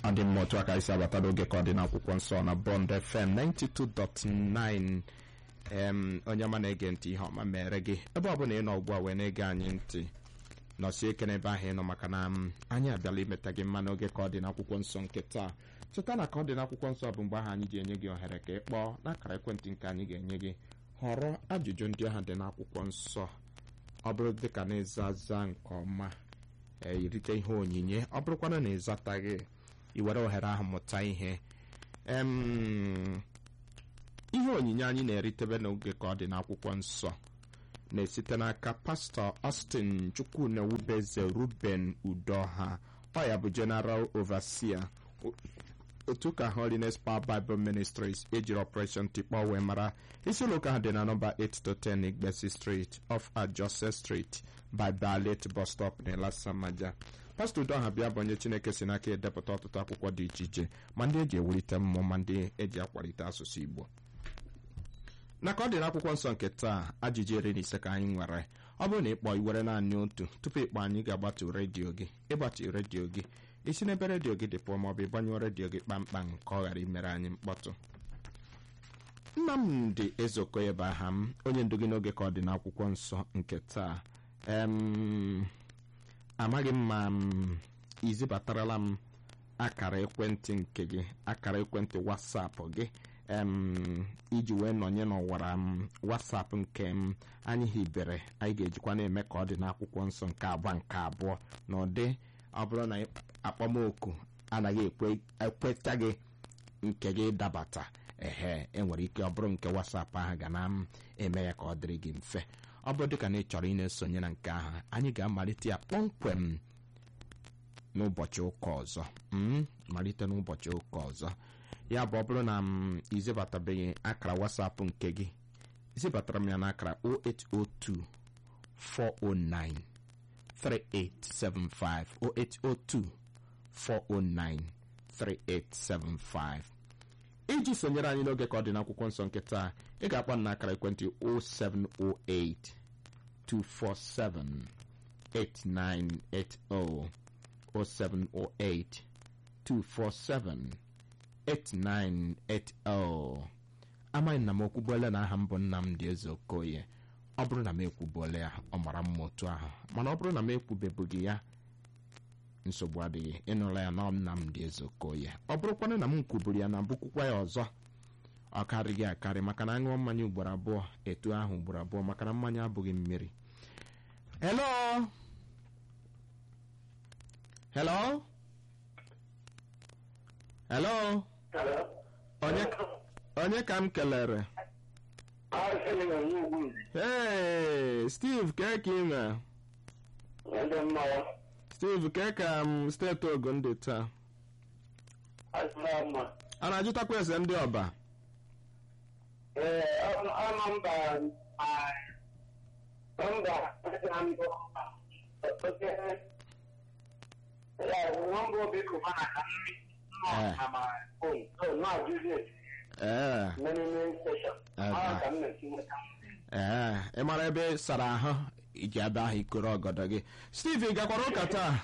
ọ dị mma otu aka isi abata n'oge ka ọ dị n'akwụkwọ nsọ na Bond FM 92.9 em onye ọma na-ege ntị ihe ọma mere gị ebe ọ bụla ị nọ ugbu a wee na-ege anyị ntị nọsie ike n'ebe ahụ ị nọ maka na m anyị abịala imeta gị mma n'oge ka ọ dị n'akwụkwọ nsọ nke taa cheta na ka ọ dị n'akwụkwọ nsọ bụ mgbe ahụ anyị ji enye gị ohere ka ị kpọọ n'akara ekwentị nke anyị ga-enye gị họrọ ajụjụ ndị ahụ dị n'akwụkwọ nsọ ọ bụrụ dịka na ịza aza nke ọma erite ihe onyinye ọ bụrụkwana na ịzataghị i were ohere ahụ mụta ihe em ihe onyinye anyị na-eritebe n'oge ka ọ dị n'akwụkwọ nsọ na-esite n'aka pastọ Austin Chukwunewubeze Ruben Udoha ọ ya bụ General Overseer otu ka Holiness Power Bible Ministries ejiri Operation Tikpọ wee mara isi ụlọ ụka ha dị na nọmba 8-10 Igbesi Street off Ajose Street by Ballet bus stop na Elasamaja pastọ Udoha bịa bụ onye Chineke si n'aka edepụta ọtụtụ akwụkwọ dị iche iche ma ndị eji ewulite mmụọ ma ndị eji akwalite asụsụ Igbo na ka ọ dị n'akwụkwọ nsọ nke taa ajụjụ iri na ise ka anyị nwere ọ bụrụ na ịkpọ iwere naanị otu tupu ịkpọ anyị ga-agbatu redio gị ịgbatu redio gị isi n'ebe redio gị dị pụọ maọbụ ịgbanyụọ redio gị kpamkpam ka ọ ghara imere anyị mkpọtụ Nnamdị Ezeokoye bụ aha m onye ndu gị n'oge ka ọ dị n'akwụkwọ nsọ nke taa em amaghị m ma m izibatarala m akara ekwentị nke gị akara ekwentị wasapụ gị em iji wee nọnye n'ọwara m wasapụ nke m anyị hibere anyị ga-ejikwa na-eme ka ọ dị n'akwụkwọ nsọ nke abụọ nke abụọ na ụdị ọ bụrụ na akpọmoku anaghị ekweta gị nke gị dabata ehe enwere ike ọ bụrụ nke wasapụ ahụ ga na m eme ya ka ọ dịrị gị mfe ọ bụrụ dịka na ị chọrọ ị na-esonye na nke ahụ anyị ga-amalite ya kpọmkwem n'ụbọchị ụka ọzọ malite n'ụbọchị ụka ọzọ ya bụ ọ bụrụ na m izebatabeghị akara wasapụ nke gị zibatara m ya n'akara 0802 409 3875 0802 409 3875 iji sonyere anyị n'oge ka ọ dị n'akwụkwọ nsọ nke taa ị ga-akpọ n'akara ekwentị 0708 247 8980 0708 247 8980 amaghị na m ekwubuola na aha m bụ Nnamdị Ezeokoye ọ bụrụ na m ekwubuola ya ọ mara mma otu ahụ mana ọ bụrụ na m ekwubebughị ya nsogbu adịghị ịnụla ya na Nnamdị Ezeokoye ọ bụrụkwana na m kwuburu ya na mbukwukwa ya ọzọ ọ karịghị akarị maka na aṅụọ mmanya ugboro abụọ etu ahụ ugboro abụọ maka na mmanya abụghị mmiri hello hello hello onye ka m kelere ee Steve kee ka ime Steve kee ka m steeti Ogun dị taa a na-ajụtakwa ese ndị ọba ee ị mara ebe sara ahụ iji abịa ahụ ikoro ọgọdọ gị Steve ị gakwara ụka taa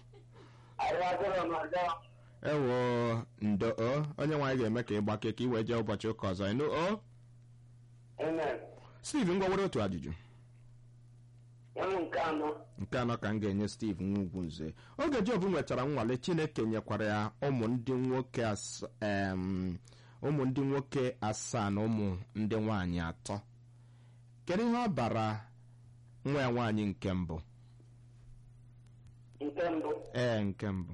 ewo ndo o onye nwaanyị ga-eme ka ị gbake ka ị wee jee ụbọchị ụka ọzọ ịnụ o Steve ngwa were otu ajụjụ nke anọ ka m ga-enye Steve nwa ugwu nze oge Job nwetara nnwale Chineke nyekwara ya ụmụ ndị nwoke ụmụ ndị nwoke asaa na ụmụ ndị nwaanyị atọ kedu ihe ọ bara nwa ya nwaanyị nke mbụ ee nke mbụ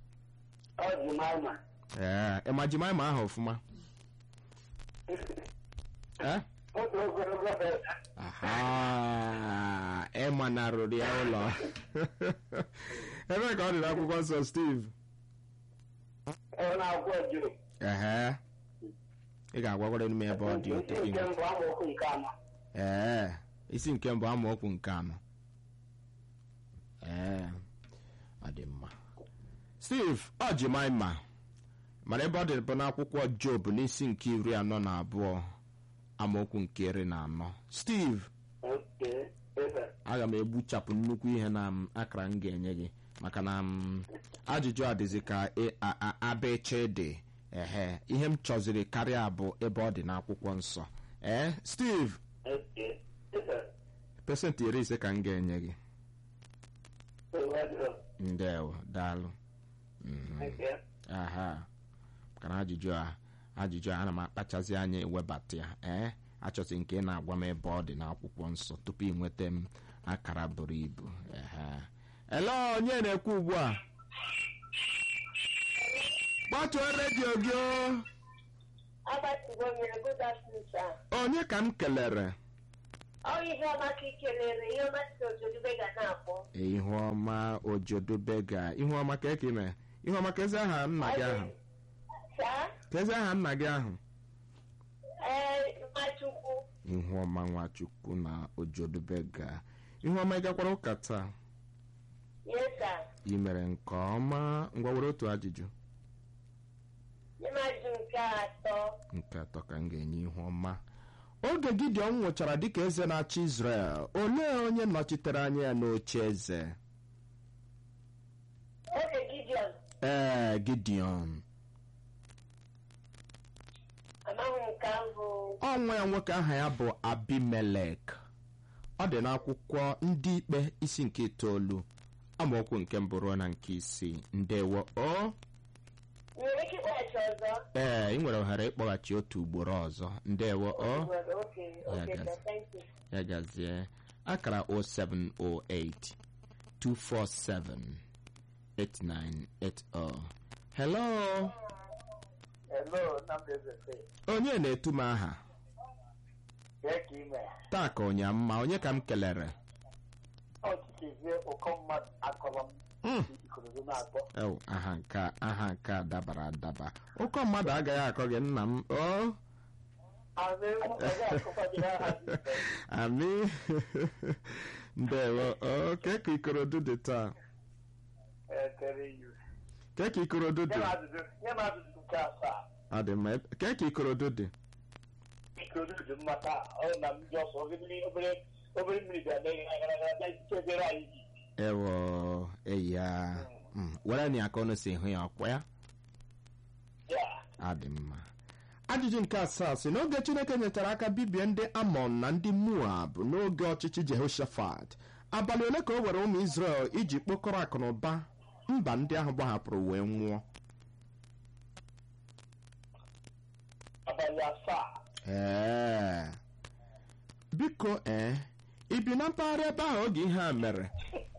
ee ịma jimaịma ahụ ọfụma ee ịma narụrụ ya ụlọ ebe ka ọ dị n'akwụkwọ nsọ Steve ee ị ga-agwagwara m ebe ọ dị otu ee isi nke mbụ amaokwu nke anọ ee ọ dị mma Steve ọ Jimaịma mara ebe ọ dị bụ n'akwụkwọ Job n'isi nke iri anọ na abụọ amaokwu nke iri na anọ Steve aga m egbuchapụ nnukwu ihe na akara m ga-enye gị maka na m, ajụjụ a dịzi ka ị- a- a- abeche dị ehe ihe m chọziri karịa bụ ebe ọ dị n'akwụkwọ nsọ ee steve Okay. Yes, sir. pesentị iri ise ka m ga-enye gị So, what do ndewo daalụ Mhm. Okay. aha maka na ajụjụ a ajụjụ a ana m akpachazi anya ewebata ya ee achọsị nke ị na-agwa m ebe ọ dị n'akwụkwọ nsọ tupu ị nweta m akara buru ibu ehe ele onye na-ekwu ugbu a gbatuo redio gị o. agbatigo mere good afternoon sir. onye ka m kelere ọ ihe ọma ka ị kelere ihe ọma si ozodube ga na-akpọ ihu ọma ojodubega ihu ọma ka eke ime ihu ọma ka ezi aha nna gị ahụ saa ka ezi aha nna gị ahụ ee mmachukwu ihu ọma nwachukwu na ojodubega ihu ọma ị gakwara ụka taa yesa ị mere nke ọma ngwa were otu ajụjụ ịmajụ nke atọ nke atọ ka m ga-enye ihu ọma oge gideon nwụchara dịka eze na-achị israel olee onye nọchitere anya ya n'oche eze oge gideon ee gideon amaghị m nke ahụ ọnwa ya nwoke aha ya bụ abimelek ọ dị n'akwụkwọ ndị ikpe isi nke itoolu amaokwu nke mbụ ruo na nke isii ndewo o nwere ike ịkpọghachi ọzọ ee ị nwere ohere ịkpọghachi otu ugboro ọzọ ndewo o Well, okay, Ya okay, gazi. sir, thank you. ya gazie akara 0708 247 8980 hello Hello, Nnamdi Ezekwe. onye na-etu m aha Kee ka ime. taa ka ụnya mma onye ka m kelere Ọchịchịzie ụkọ mmadụ akọrọ m Mm. ikorodo na-akpọ. ew aha nke a- aha nke a dabara adaba ụkọ mmadụ agaghị akọ gị nna m o Azụ ewu ọzọ akụkọjiri aha dị ife. ami ndewo o kee ka ikorodu dị taa Ekele you. kee ka ikorodu Nye dị m ajụjụ nye m ajụjụ nke asaa. ọ dị mma kee ka ikorodu dị Ikorodo dị mma taa. Ọ na m ji ọsọ obere obere obere mmiri bịa mee gara gara gara bịa chebere anyị ji. ewo eyi ya Mm, were na aka ọnụ si hụ ya ọkwa ya Ya. adị mma ajụjụ nke asaa si n'oge chineke nyechara aka bibie ndị amon na ndị moab n'oge ọchịchị jehoshaphat abalị ole ka o were ụmụ israel iji kpokọrọ akụ na ụba mba ndị ahụ gbahapụrụ wee nwụọ Abalị asaa. ee biko ee ị bi na mpaghara ebe ahụ oge ihe a mere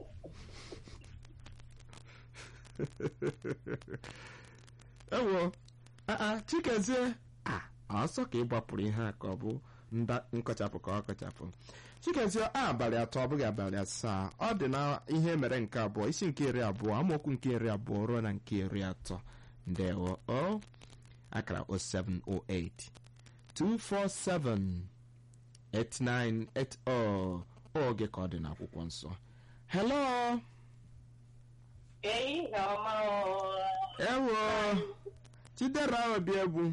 ewo aa chikezie a ọsọ ka ị gbapụrụ ihe a ka ọ bụ nda nkọchapụ ka ọ kọchapụ chikezie a abalị atọ ọ bụghị abalị asaa ọ dị na ihe mere nke abụọ isi nke iri abụọ amaokwu nke iri abụọ ruo na nke iri atọ ndewo o akara 0708 247 8980 oge ka ọ dị n'akwụkwọ nsọ hello ehihie ọma o. ewo chidera obi egwu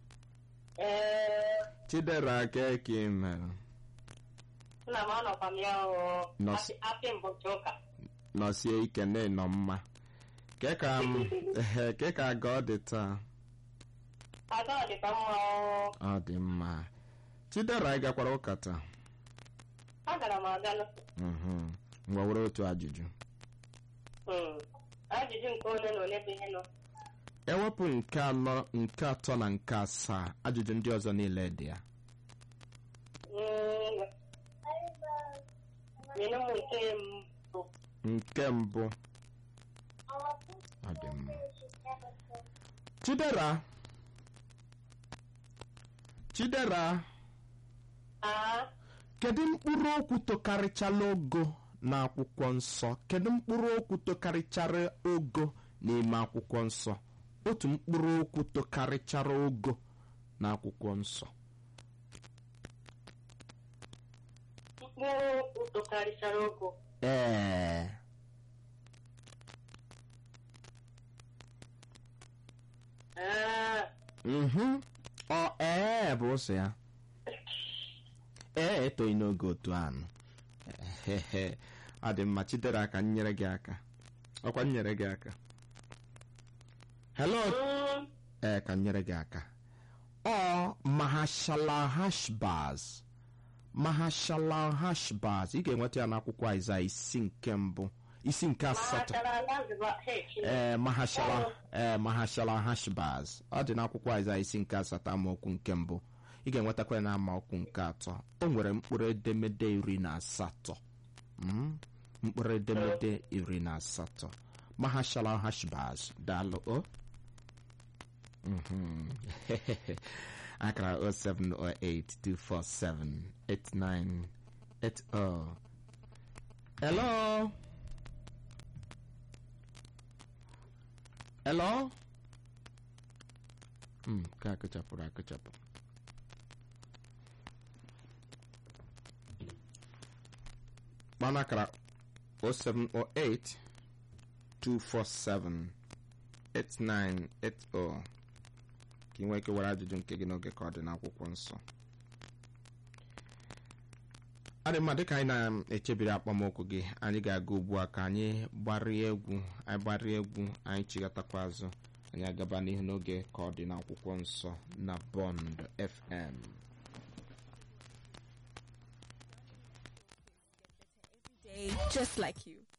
ee chidera keke mere nna m anọkwa m ya o Nọs- Happy- happy mbọchị ụka nọsie ike na ịnọ mma ke ka m ehe, ke ka aga ọ dị taa ada ọ dịkwa mma o ọ dị mma chidera ị gakwara ụka taa agara m aga nụ. Mhm. ngwa were otu ajụjụ Hmm. ajụjụ nke ole na ole bụ ihe nọ ewepụ nke anọ nke atọ na nke asaa ajụjụ ndị ọzọ niile dị ya Mm. nyere m nke mbụ nke mbụ ọ dị mma chidera chidera aa kedu mkpụrụ okwu tokarịchala ogo n'akwụkwọ nsọ kedu mkpụrụ okwu tokarịchara ogo n'ime akwụkwọ nsọ otu mkpụrụ okwu tokarịchara ogo n'akwụkwọ nsọ mkpụrụ okwu tokarịchara ogo ee Ee, mhm ọ ee bụ ụzọ ya ee etoghị n'oge otu anụ Ehehe. ọ dị mma chidera ka m nyere gị aka ọkwa m nyere gị aka hello Mm, ee ka m nyere gị aka ọ mahashala hashbaz mahashala hashbaz ị ga-enweta ya n'akwụkwọ aịza isi nke mbụ isi nke asatọ mahachara Lazarus H. ee mahashala ee mahashala hashbaz ọ dị n'akwụkwọ aịza isi nke asatọ amaokwu nke mbụ ị ga-enwetakwa ya na amaokwu nke atọ o nwere mkpụrụ edemede iri na asatọ Mm, mkpụrụ edemede iri na asatọ mahashala hashbaz daalụ o Mhm. akara 07082478980 hello hello mm, ka akụchapụrụ akụchapụ kpana akara 0708 247 8980 ka ị nwee ike were ajụjụ nke gị n'oge ka ọ dị n'akwụkwọ nsọ ọ dị mma dịka anyị na-echebiri akpọmokwu gị anyị ga-aga ugbu a ka anyị gbarịa egwu anyị gbarịa egwu anyị chigatakwa azụ anyị agaba n'ihu n'oge ka ọ dị n'akwụkwọ nsọ na bond fm day just like you.